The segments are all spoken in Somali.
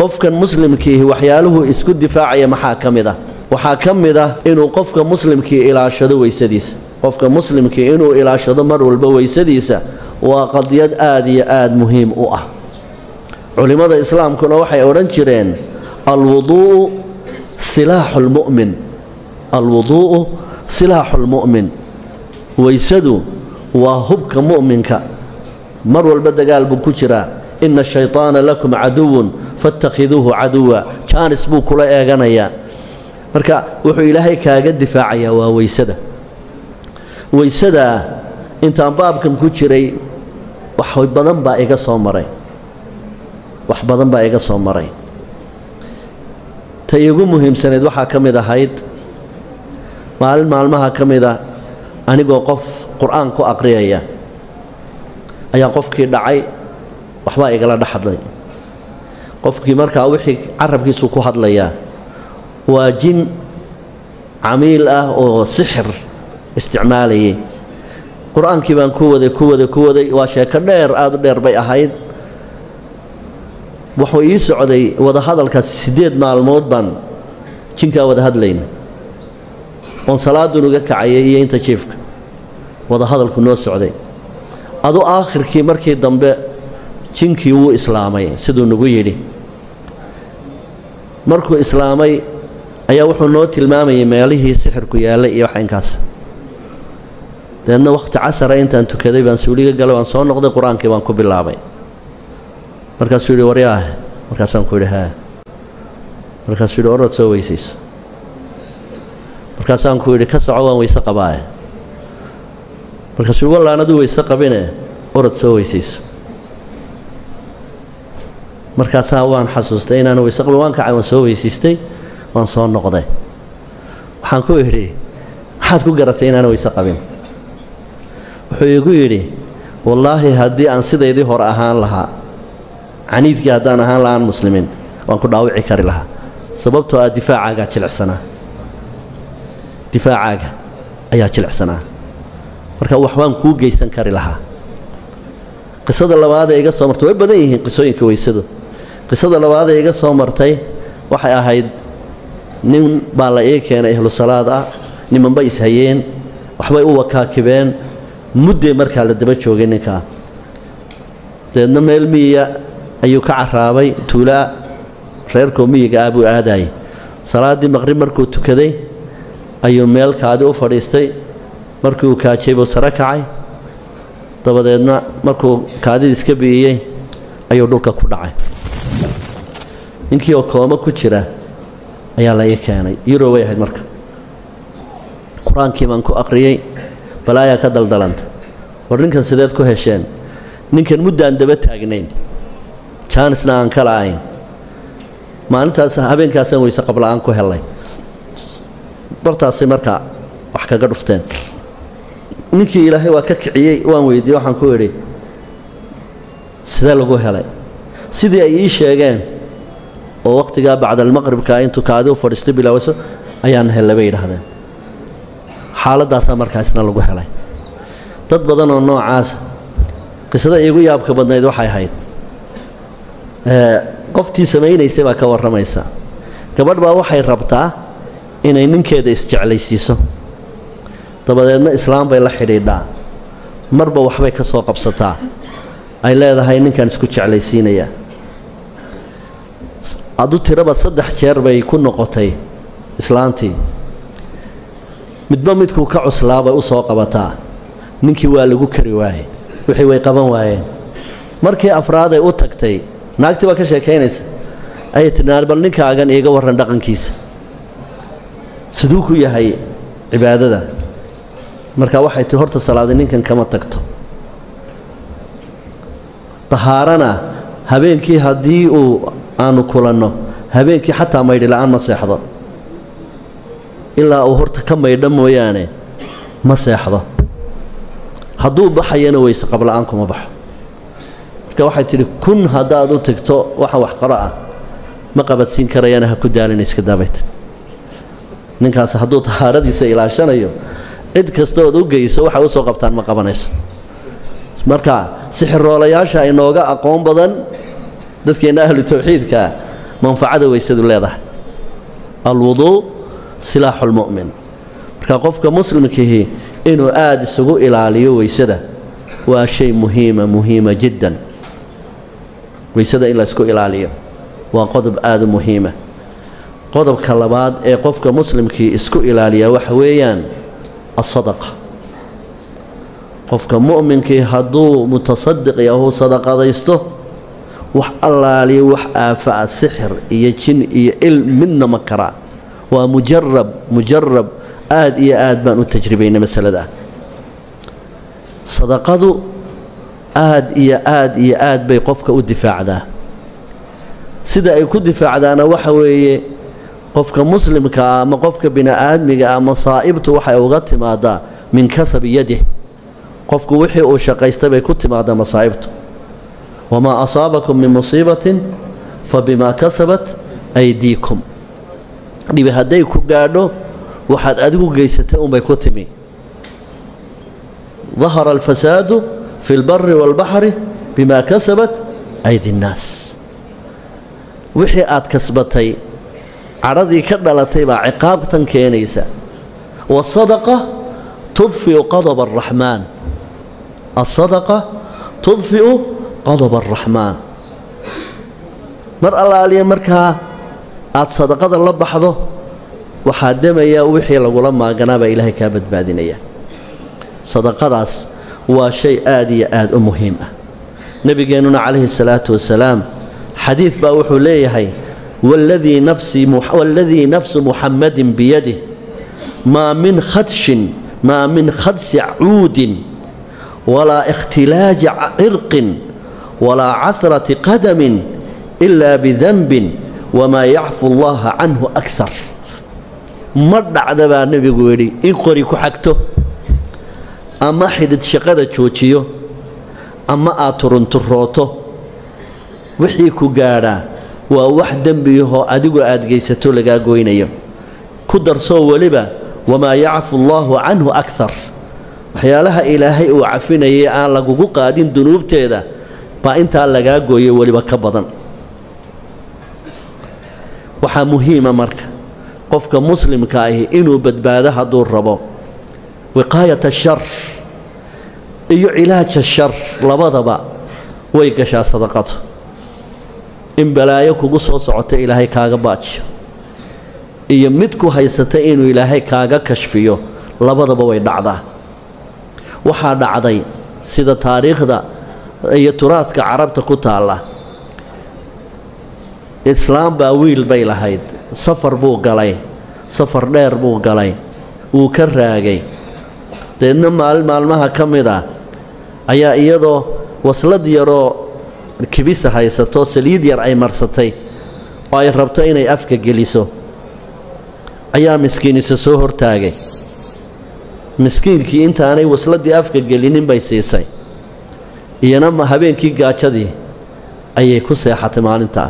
qofkan muslimkiihi waxyaaluhu isku difaacaya maxaa ka mid ah waxaa ka mid ah inuu qofka muslimkii ilaashado weysadiisa qofka muslimkii inuu ilaashado mar walba weysadiisa waa qadiyad aada iyo aada muhiim u ah culimmada islaamkuna waxay odhan jireen alwuduu'u silaaxu lmu'min alwuduu'u silaaxu lmu'min weysadu waa hubka mu'minka mar walba dagaal buu ku jiraa ina ashayطaana lakum caduwun faاtakhiduuhu caduwa jaanis buu kula eeganayaa marka wuxuu ilaahay kaaga difaacayaa waa weysada weysadaa intaan baabkan ku jiray wax badan baa iga soo maray wax badan baa iga soo maray ta iigu muhiimsanayd waxaa ka mid ahayd maalin maalmaha ka mid a anigoo qof qur-aan ku aqriyaya ayaa qofkii dhacay waxbaa igala dhex hadlay qofkii markaa wixii carabkiisu ku hadlayaa waa jin camiil ah oo sixir isticmaalayay qur-aankii baan ku waday ku waday ku waday waa sheeko dheer aada u dheer bay ahayd wuxuu ii socday wadahadalkaas siddeed maalmood baan jinkaa wada hadlayna oon salaadun uga kacayay iyo inta jiifka wadahadalku noo socday adu aakhirkii markii dambe jinkii wuu islaamay siduu nagu yidhi markuu islaamay ayaa wuxuu noo tilmaamayay meelihii sixirku yaallay iyo wax inkaas dabeedna wakhti casara intaan tukaday baan suuliga galay waan soo noqday qur-aankii baan ku bilaabay markaasuu yidhi waryaah markaasaan ku yidhi haa markaasuu yidhi orad soo weysayso markaasaan ku yidhi ka soco waan weyse qabaaye markaasuu yidhi wallaan aduu weyse qabine orad soo weysayso markaasaa waan xasuustay inaan weyse qabin waan kacay waan soo weysiistay waan soo noqday waxaan ku idhi maxaad ku garatay inaan weyse qabin wuxuu igu yidhi wallaahi haddii aan sidaydii hore ahaan lahaa caniidkii haddaan ahaan lahaan muslimiin waan ku dhaawici kari lahaa sababtoo ah difaacaagaa jilicsanaa difaacaaga ayaa jilicsanaa marka waxbaan kuu geysan kari lahaa qisada labaadee iga soo martay way badan yihiin qisooyinka weysadu qisada labaadee iga soo martay waxay ahayd nin baa la ii keenay ahlu salaad ah nimanba ishayeen waxbay u wakaakibeen muddee markaa la daba joogay ninkaa dabeedna meel miyiya ayuu ka caraabay tuulaa reerkoo miyiga ah buu aadaayay salaaddii maqrib markuu tukaday ayuu meel kaadi u fadhiistay markii uu kaajay buu sare kacay dabadeedna markuu kaadidii iska bi'iyey ayuu dhulka ku dhacay ninkii oo kooma ku jira ayaa la ii keenay yuro way ahayd marka qur-aankii baan ku aqriyey balaayaa ka daldalanta war ninkan sideed ku hesheen ninkan muddaan daba taagnayn jaanisna aan ka la'ayn maalintaas habeenkaasaan weyse qabla'aan ku helay bartaasay markaa wax kaga dhufteen ninkii ilaahay waa ka kiciyey waan weydiiyey waxaan ku idhi sidee lagu helay sidii ay ii sheegeen oo wakhtigaa bacdalmaqribka intuu kaadi u fadhiistay bilaawayso ayaan hellay bay yidhaahdeen xaaladdaasaa markaa isna lagu helay dad badan oo noocaasa qisada iigu yaabka badnayd waxay ahayd qoftii samaynaysay baa ka warramaysa gabadh baa waxay rabtaa inay ninkeeda isjeclaysiiso dabadeedna islaam bay la xidhiidhaa marba waxbay ka soo qabsataa ay leedahay ninkan isku jeclaysiinayaa adu tiraba saddex jeer bay ku noqotay islaantii midba midkuu ka cuslaa bay u soo qabataa ninkii waa lagu kari waayey wixii way qaban waayeen markii afraaday u tagtay naagtii baa ka sheekaynaysa ayay tidhi bal ninkaagan iiga warran dhaqankiisa siduu ku yahay cibaadada marka waxay tii horta salaaday ninkan kama tagto dahaarana habeenkii haddii uu aanu kulanno habeenkii xataa maydhi la'aan ma seexdo ilaa uu horta ka maydho mooyaane ma seexdo hadduu baxayana weyse qabla'aan kuma baxo marka waxay tidhi kun haddaad u tagto waxa wax qaro ah ma qabadsiin karayana ha ku daalina iska daabayta ninkaas hadduu tahaaradiisa ilaashanayo cid kastood u geyso waxay u soo qabtaan ma qabanayso marka sixiroolayaasha inooga aqoon badan dadkeenna ahlu tawxiidkaa manfacada weysadu leedahay alwuduu silaaxu lmu'min marka qofka muslimkiihi inuu aada isugu ilaaliyo weysada waa shay muhiima muhiima jiddan weysada in laysku ilaaliyo waa qodob aada u muhiima qodobka labaad ee qofka muslimkii isku ilaaliyaa waxa weeyaan asadaqa qofka mu'minkii hadduu mutasadiq yahu sadaqadaysto wax allaaliyo wax aafa'a sixir iyo jin iyo ilm midna ma karaa waa mujarab mujarab aada iyo aad baan u tajribaynay masaladaa sadaqadu aada iyo aada iyo aad bay qofka u difaacdaa sida ay ku difaacdaana waxa weeye qofka muslimkaa ama qofka bini-aadmiga ah masaa'ibtu waxay uga timaadaa min kasabi yadih qofku wixii uu shaqaystay bay ku timaadaa masaa'ibtu wamaa asaabakum min musiibatin fa bimaa kasabat aydiikum dhibi hadday ku gaadho waxaad adigu geysatay unbay ku timi dahara alfasaadu fi lbari waalbaxri bimaa kasabat aydi nnaas wixii aad kasbatay cadhadii ka dhalatay baa ciqaabtan keenaysa wasadaqa tudfiu qadaba araxmaan asadaqa tudfi'u qadaba araxmaan mar allaaliya markaa aad sadaqada la baxdo waxaa demaya wixii lagula maaganaabaa ilaahay kaa badbaadinaya sadaqadaas waa shay aad iyo aad u muhiim ah nebigeennuna calayhi salaatu wasalaam xadiid baa wuxuu leeyahay waladii nafsu muxammadin biyadih maa min khadshin maa min khadsi cuudin walaa ikhtilaaji cirqin walaa cahrati qadamin ilaa bidanbin wamaa yacfu allaha canhu akar ma dhacda baa nebigu yidhi in qori ku xagto ama xidid shaqada joojiyo ama aad turunturooto wixii ku gaadhaa waa wax dembiyahoo adigu aad geysato lagaa goynayo ku darsoo weliba wamaa yacfu allaahu canhu akar waxyaalaha ilaahay uu cafinayay aan lagugu qaadin dunuubteeda baa intaa lagaa gooyo weliba ka badan waxaa muhiima marka qofka muslimka ahi inuu badbaado hadduu rabo wiqaayat ashar iyo cilaaja shar labadaba way gashaa sadaqadu in balaayo kugu soo socota ilaahay kaaga baajiyo iyo mid ku haysata inuu ilaahay kaaga kashfiyo labadaba way dhacdaa waxaa dhacday sida taariikhda iyo turaadka carabta ku taalla islaam baa wiil bay lahayd safar buu galay safar dheer buu galay wuu ka raagay deedna maalin maalmaha ka mid ah ayaa iyadoo waslad yaroo kibisa haysato saliid yar ay marsatay oo ay rabto inay afka geliso ayaa miskiinisa soo hortaagay miskiinkii intaanay wasladii afka gelinin bay siisay iyana ma habeenkii gaajadii ayay ku seexatay maalintaa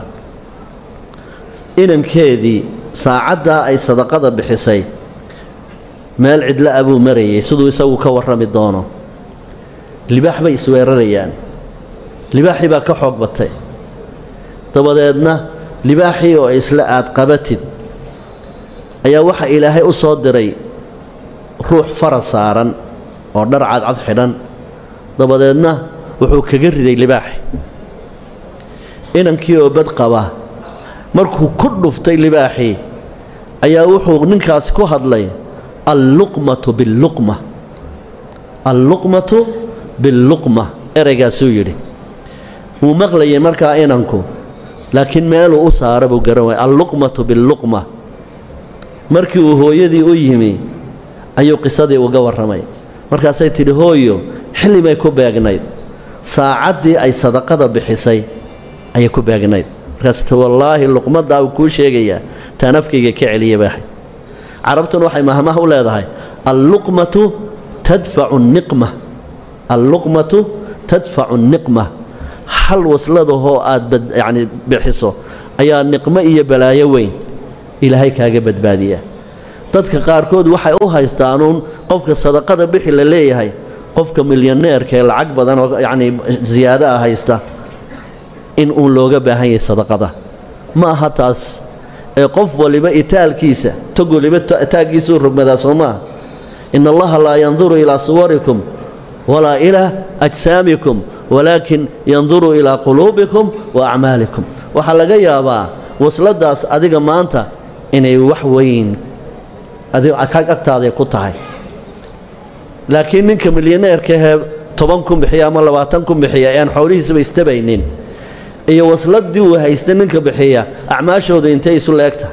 inankeedii saacaddaa ay sadaqada bixisay meel cidla a buu marayay siduu isagu ka warrami doono libaax bay isweerarayaan libaaxii baa ka xoog batay dabadeedna libaaxii oo isla aad qabatid ayaa waxa ilaahay u soo diray ruux faras saaran oo dhar cadcad xidhan dabadeedna wuxuu kaga riday libaaxi inankii oo bad qaba markuu ku dhuftay libaaxii ayaa wuxuu ninkaasi ku hadlay alluqmatu billuqma alluqmatu billuqma ereygaasuu yidhi wuu maqlayay markaa inanku laakiin meeluu u saara buu garan waaya alluqmatu billuqma markii uu hooyadii u yimi ayuu qisadii uga warramay markaasay tidhi hooyo xilli bay ku beegnayd saacaddii ay sadaqada bixisay ayay ku beegnayd markaas ti wallaahi luqmaddaa uu kuu sheegayaa taan afkayga ka celiya bay ahayd carabtuna waxay mahmaha u leedahay alluqmatu tadfacu niqma alluqmatu tadfacu niqma hal wasladahoo aad yacni bixiso ayaa niqmo iyo balaayo weyn ilaahay kaaga badbaadiya dadka qaarkood waxay u haystaanuun qofka sadaqada bixi la leeyahay qofka milyaneerka ee lacag badan oo yacnii siyaado ah haysta in uun looga baahan yahay sadaqada ma aha taas ee qof waliba itaalkiisa tog waliba taaggiisuu rogmadaa soo maaha in allaha laa yanduru ilaa suwarikum walaa ilaa ajsaamikum walaakin yanduru ilaa quluubikum wa acmaalikum waxaa laga yaabaa wasladaas adiga maanta inay wax weyn agtaaday ku tahay laakiin ninka milyaneerkaahee toban kun bixiya ama labaatan kun bixiya ee aan xoolihiisaba istabaynin iyo wasladii uu haysta ninka bixiya acmaashooda intay isu leegta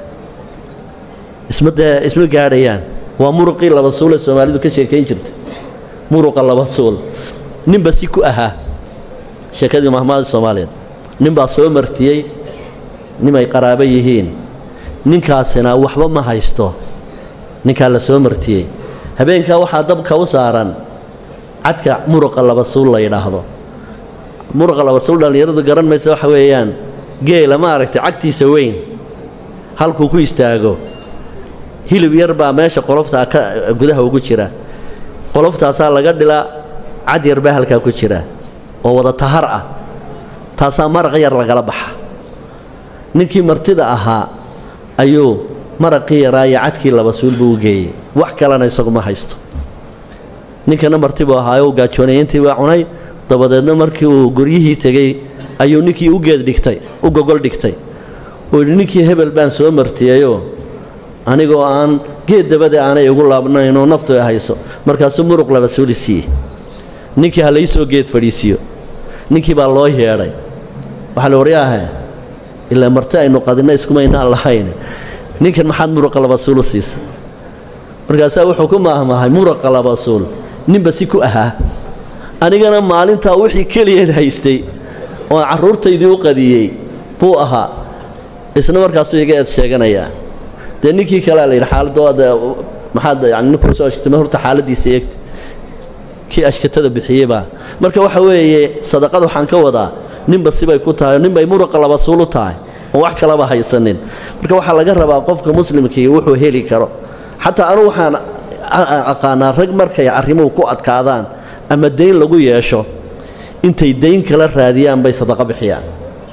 ismadee isma gaadhayaan waa muruqii laba suule soomaalidu ka sheekayn jirta muruqa laba suul ninba si ku ahaa sheekadii mahmaada soomaaliyeed ninbaa soo martiyey nimay qaraabo yihiin ninkaasina waxba ma haysto ninkaa la soo martiyey habeenkaa waxaa dabka u saaran cadka muruqa laba suul la yidhaahdo muruqa laba suul dhallinyaradu garan maysa waxa weeyaan geela ma aragtay cagtiisa weyn halkuu ku istaago hilib yar baa meesha qoloftaa ka gudaha ugu jira qoloftaasaa laga dhilaa cad yar baa halkaa ku jira oo wada tahar ah taasaa maraq yar lagala baxa ninkii martida ahaa ayuu maraqii yaraa iyo cadkii laba suulbuu u geeyey wax kalena isagu ma haysto ninkana martibuu ahaayo u gaajoonayintii baa cunay dabadeedna markii uu guryihii tegey ayuu ninkii u geed dhigtay u gogol dhigtay uu yidhi ninkii hebel baan soo martiyeyoo anigoo aan geed dabade aanay igu laabnaynoo naftu ay hayso markaasuu muruq laba suuli siiyey ninkii ha laysoo geed fadhiisiiyo ninkii baa loo yeedhay waxaa la waryaahe ilaa marti aynu qadinna iskumaynaan lahayn ninkan maxaad muruqa laba suul u siisa markaasaa wuxuu ku maahmaahay muruqa laba suul ninba si ku ahaa anigana maalintaa wixii keliyeed haystay oo carruurtaydii u qadiyey buu ahaa isna markaasuu iga eed sheeganayaa dee ninkii kalea la yidhi xaaladda maxaad yani ninkuu soo ashkatay ma horta xaaladdiisa eegta kii ashkatada bixiyeybaa marka waxa weeye sadaqada waxaan ka wadaa ninba sibay ku tahay oo ninbay muruqa laba suul u tahay oo wax kalaba haysanin marka waxaa laga rabaa qofka muslimkii wuxuu heli karo xataa anugu waxaan aqaanaa rag markay arrimuhu ku adkaadaan ama dayn lagu yeesho intay dayn kala raadiyaan bay sadaqo bixiyaan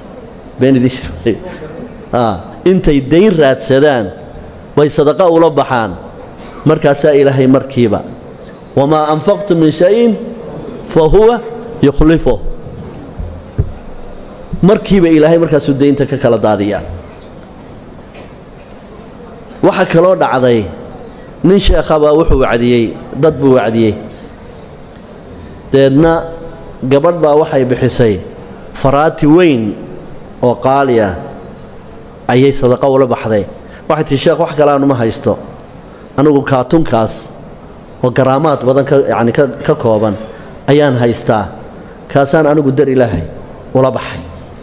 intay dayn raadsadaan bay sadaqo ula baxaan markaasaa ilaahay markiiba wamaa anfaqtu min shayin fa huwa yukhlifu markiiba ilaahay markaasuu daynta ka kala daadiyaa waxaa kaloo dhacday nin sheekhabaa wuxuu wacdiyey dad buu wacdiyey deedna gabadh baa waxay bixisay faraati weyn oo qaali ah ayay sadaqo ula baxday waxay tihi sheekh wax kale aanuma haysto anigu kaatunkaas oo garaamaad badan ka yacni ka ka kooban ayaan haystaa kaasaan anigu dar ilaahay ula baxay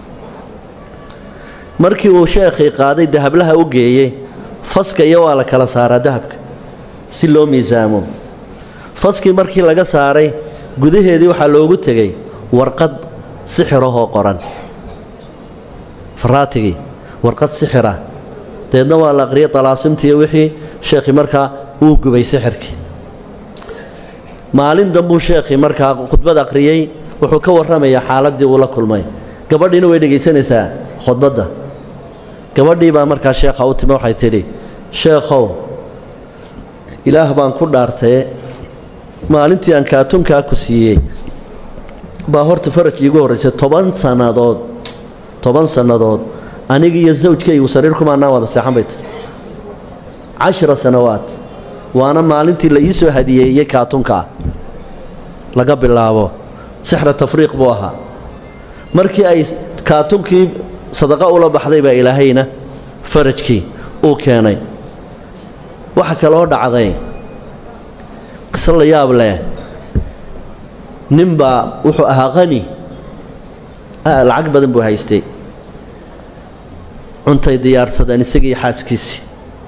markii uu sheekhii qaaday dahablaha u geeyey faska iyo waa la kala saaraa dahabka si loo miisaamo faskii markii laga saaray gudaheedii waxaa loogu tegey warqad sixirahoo qoran faraatigii warqad sixira deedna waa la aqriyay dalaasimtiiyo wixii sheekhii markaa uu gubay sixirkii maalin dambuu sheekhii markaa khudbad aqriyey wuxuu ka warramayaa xaaladdii uu la kulmay gabadhiina way dhegaysanaysaa khudbadda gabadhii baa markaa sheekha u timi waxay tidhi sheekhow ilaah baan ku dhaartaye maalintii aan kaatunkaa ku siiyey baa horta faraj iigu horraysay toban sannadood toban sannadood aniga iyo sawjkaygu sariir kumaanaan wada seexan bay tiri cashara sannawaad waana maalintii la ii soo hadiyeeyey kaatunkaa laga bilaabo sixra tafriiq buu ahaa markii ay kaatunkii sadaqa ula baxday baa ilaahayna farajkii uu keenay waxa kaloo dhacday qiso la yaab leh ninbaa wuxuu ahaa qani lacag badan buu haystay cuntay diyaarsadeen isagii xaaskiisii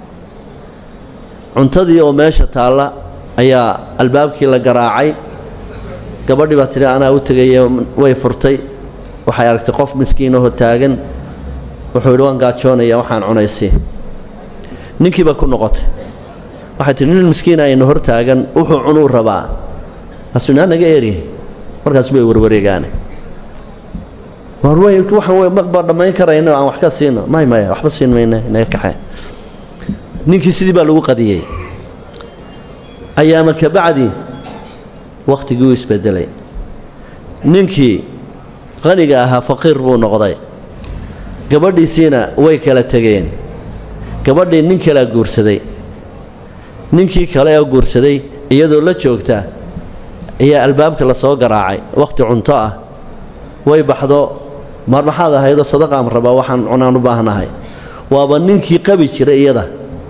cuntadii oo meesha taalla ayaa albaabkii la garaacay gabadhii baa tidhi anaa u tegaye way furtay waxay aragtay qof miskiinahoo taagan wuxuu yidhi waan gaajoonaya waxaan cunaysii ninkii baa ku noqotay waxay tihi nin miskiina aynu hor taagan wuxuu cunuu rabaa asunaa naga eri markaas bay warwareegaane war wey waxaan wey maqba dhammayn karayno aan wax ka siino may maya waxba siin mayna inaga kaxee ninkii sidii baa lagu qadiyey ayaama ka bacdi wakhtigii uu isbedelay ninkii qaniga ahaa faqiir buu noqday gabadhiisiina way kala tegeen gabadhii nin kalea guursaday ninkii kale oo guursaday iyadoo la joogta ayaa albaabka la soo garaacay wakhti cunto ah way baxdo mar maxaad ahaydoo sadaqaan rabaa waxaan cunaan u baahnahay waaba ninkii qabi jiray iyada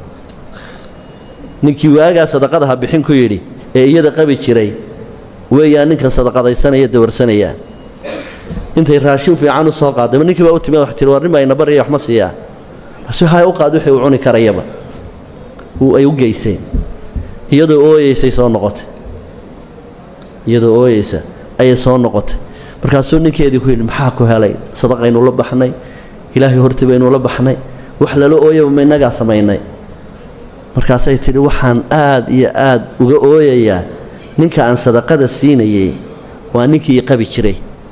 ninkii waagaa sadaqada ha bixin ku yidhi ee iyada qabi jiray weeyaa ninkan sadaqadaysanaya dawarsanaya intay raashin fiican u soo qaaday ninkii baa u timi wax tiri war nin baa ina baraya wax ma siiyaa si hay u qaad wixii uu cuni karayaba ay u geyseen iyadoo ooyeysay soo noqotay iyadoo ooyeysa ayay soo noqotay markaasuu ninkeedii ku yidhi maxaa ku helay sadaqaynu la baxnay ilaahay hortii baynu la baxnay wax lala ooyaba ma innagaa samaynay markaasay tidhi waxaan aad iyo aad uga ooyayaa ninka aan sadaqada siinayey waa ninkii qabi jiray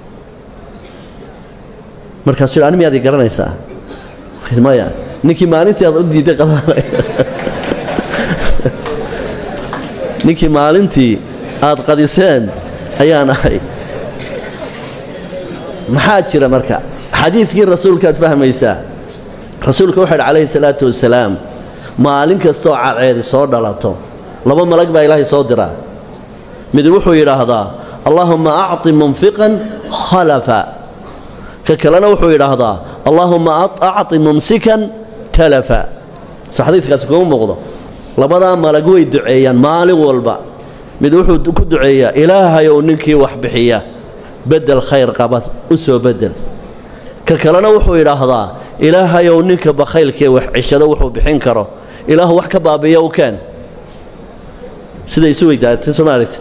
markaasuu yidhi ani miyaad ii garanaysaa maya ninkii maalintii aad u diiday qadanay ninkii maalintii aad qadiseen ayaan ahay maxaa jira marka xadiidkii rasuulkaad fahmaysaa rasuulka wuxu yidhi calayhi salaatu wasalaam maalin kastooo cadceedi soo dhalato laba malag baa ilaahay soo diraa mid wuxuu yidhaahdaa allaahumma acti munfiqan khalafa ka kalena wuxuu yidhaahdaa allaahumma acti mumsikan talafa soo xadiidkaasi kuma muuqdo labadaa malag way duceeyaan maalin walba mid wuxuu ku duceeyaa ilaahayow ninkii wax bixiya bedel khayr qaba u soo bedel ka kalena wuxuu yidhaahdaa ilaahayow ninka bakhaylkee wax cishado wuxuu bixin karo ilaahu wax ka baabiiya u keen siday isu weydaatay soomaalit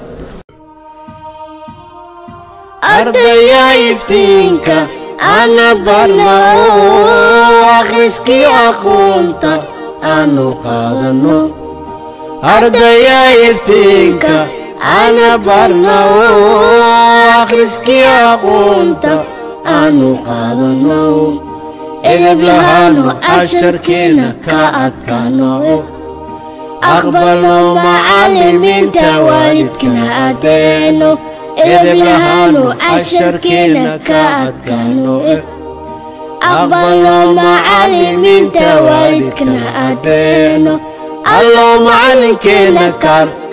ardaya iftiinka ana barno akhriskii aqoonta aanu qaadano ardaya iftiinka ana barno akhriskii aqoonta aanu qaadano edeb lahaano casharkeena ka adkaano aqbalno macallimiinta waalidkana adeeno edeb lahaano casharkeena ka adkaano aqbalno macallimiinta waalidkana adeeno allow macallinkeena kaar